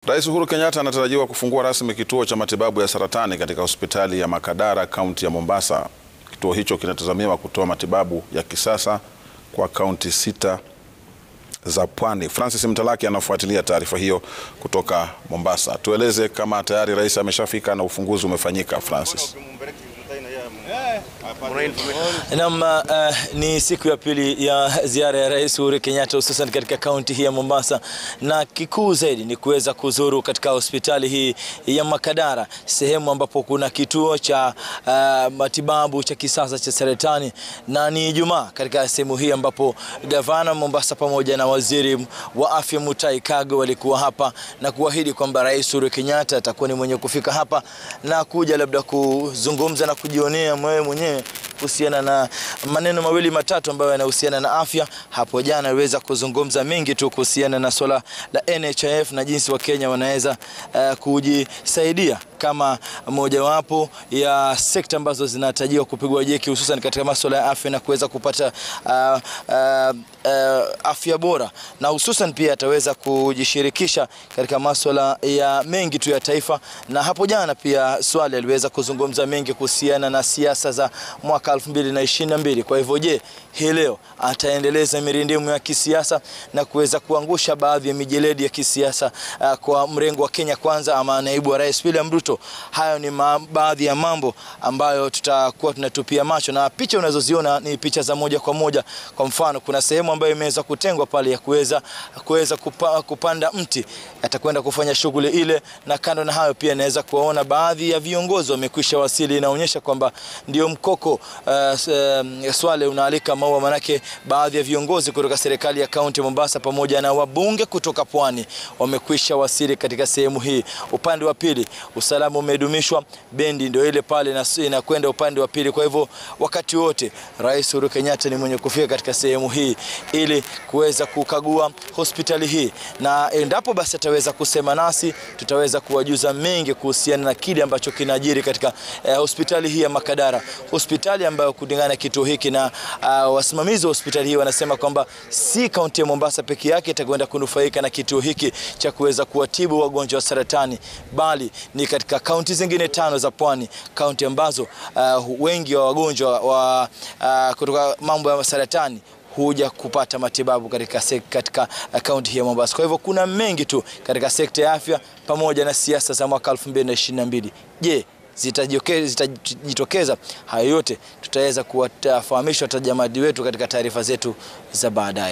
Rais Uhuru Kenyatta anatarajiwa kufungua rasmi kituo cha matibabu ya saratani katika hospitali ya Makadara, kaunti ya Mombasa. Kituo hicho kinatazamiwa kutoa matibabu ya kisasa kwa kaunti sita za pwani. Francis Mtalaki anafuatilia taarifa hiyo kutoka Mombasa. Tueleze kama tayari rais ameshafika na ufunguzi umefanyika, Francis. Naam, uh, ni siku ya pili ya ziara ya Rais Uhuru Kenyatta hususan katika kaunti hii ya Mombasa, na kikuu zaidi ni kuweza kuzuru katika hospitali hii ya Makadara, sehemu ambapo kuna kituo cha uh, matibabu cha kisasa cha saratani, na ni Ijumaa katika sehemu hii ambapo gavana Mombasa pamoja na waziri wa afya Mutahi Kagwe walikuwa hapa na kuahidi kwamba Rais Uhuru Kenyatta atakuwa ni mwenye kufika hapa na kuja labda kuzungumza na kujionea mwewe mwenyewe kuhusiana na maneno mawili matatu ambayo yanahusiana na afya. Hapo jana aliweza kuzungumza mengi tu kuhusiana na swala la NHIF na jinsi Wakenya wanaweza uh, kujisaidia kama mojawapo ya sekta ambazo zinatarajiwa kupigwa jeki hususan katika masuala ya afya na kuweza kupata uh, uh, uh, afya bora na hususan pia ataweza kujishirikisha katika masuala ya mengi tu ya taifa. Na hapo jana pia Swale aliweza kuzungumza mengi kuhusiana na siasa za mwaka 2022. Kwa hivyo, je, hii leo ataendeleza mirindimu ya kisiasa na kuweza kuangusha baadhi ya mijeledi ya kisiasa uh, kwa mrengo wa Kenya Kwanza ama naibu wa rais William Ruto? Hayo ni baadhi ya mambo ambayo tutakuwa tunatupia macho, na picha unazoziona ni picha za moja kwa moja. Kwa mfano, kuna sehemu ambayo imeweza kutengwa pale ya kuweza kuweza kupa, kupanda mti, atakwenda kufanya shughuli ile, na kando na hayo pia naweza kuwaona baadhi ya viongozi wamekwisha wasili. Inaonyesha kwamba ndio mkoko uh, uh, Swale unaalika maua, manake baadhi ya viongozi kutoka serikali ya kaunti ya Mombasa pamoja na wabunge kutoka pwani wamekwisha wasili katika sehemu hii. Upande wa pili usalama umedumishwa, bendi ndio ile pale inakwenda upande wa pili. Kwa hivyo wakati wote Rais Uhuru Kenyatta ni mwenye kufika katika sehemu hii ili kuweza kukagua hospitali hii, na endapo basi ataweza kusema nasi, tutaweza kuwajuza mengi kuhusiana na kile ambacho kinajiri katika eh, hospitali hii ya Makadara, hospitali ambayo kulingana na kituo hiki na uh, wasimamizi wa hospitali hii wanasema kwamba si kaunti ya Mombasa peke yake itakwenda kunufaika na kituo hiki cha kuweza kuwatibu wagonjwa wa saratani, bali ni katika kaunti zingine tano za pwani, kaunti ambazo uh, wengi wa wagonjwa wa uh, kutoka mambo ya saratani huja kupata matibabu katika katika kaunti hii ya Mombasa. Kwa hivyo kuna mengi tu katika sekta ya afya pamoja na siasa za mwaka 2022. Je, zitajitokeza? Hayo yote tutaweza kuwafahamisha watazamaji wetu katika taarifa zetu za baadaye.